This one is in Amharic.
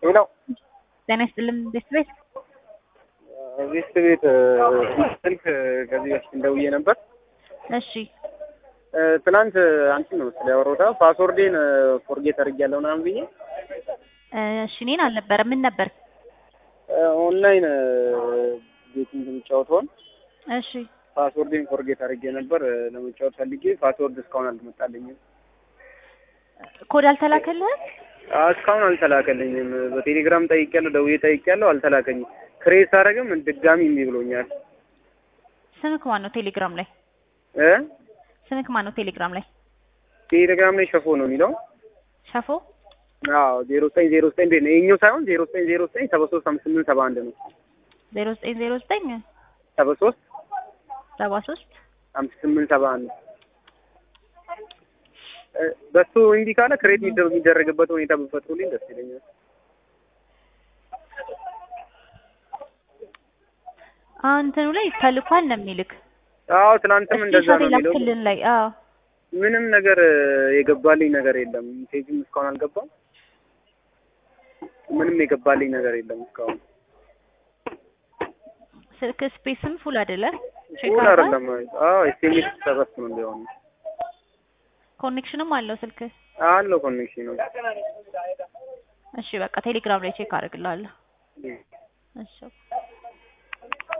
ሄሎ ጤና ይስጥልን ቤት ቤት ቤት ቤት ስልክ ከዚህ በፊት እንደውዬ ነበር። እሺ ትናንት አንቺን ነው ስለ ያወራሁት ፓስወርዴን ፎርጌት አድርጌያለሁ ምናምን ብዬ እሺ እኔን አልነበረም ምን ነበር ኦንላይን ቤቲንግ የምጫወተውን እሺ ፓስወርዴን ፎርጌት አድርጌ ነበር ለመጫወት ፈልጌ ፓስወርድ እስካሁን አልመጣልኝም። ኮድ አልተላከልህም አዎ፣ እስካሁን አልተላከልኝም። በቴሌግራም ጠይቄያለሁ፣ ደውዬ ጠይቄያለሁ፣ አልተላከኝም። ክሬስ አደረግም ድጋሚ እምቢ ብሎኛል። ስምክ ማን ነው ቴሌግራም ላይ እ ስምክ ማን ነው ቴሌግራም ላይ ቴሌግራም ላይ ሸፎ ነው የሚለው። ሸፎ አዎ ዜሮ ዘጠኝ ዜሮ ዘጠኝ ቤት ነው የኛው ሳይሆን ዜሮ ዘጠኝ ዜሮ ዘጠኝ ሰባ ሶስት አምስት ስምንት ሰባ አንድ ነው ዜሮ ዘጠኝ ዜሮ ዘጠኝ ሰባ ሶስት ሰባ ሶስት አምስት ስምንት ሰባ አንድ በሱ እንዲህ ካለ ክሬት የሚደረግበት ሁኔታ ብፈጥሩልኝ ደስ ይለኛል። እንትኑ ላይ ተልኳል ነው የሚልክ አዎ ትናንትም እንደዛ ነው የሚለው። ክልል ላይ አዎ ምንም ነገር የገባልኝ ነገር የለም። ፔጅም እስካሁን አልገባም። ምንም የገባልኝ ነገር የለም እስካሁን። ስልክ ስፔስም ፉል አይደለ ሁሉ አይደለም። አዎ ኤስኤምኤስ ተሰበስብ ነው እንዲሆን ኮኔክሽንም አለው ስልክ አለው ኮኔክሽን ነው። እሺ በቃ ቴሌግራም ላይ ቼክ አደርግልሃለሁ እሺ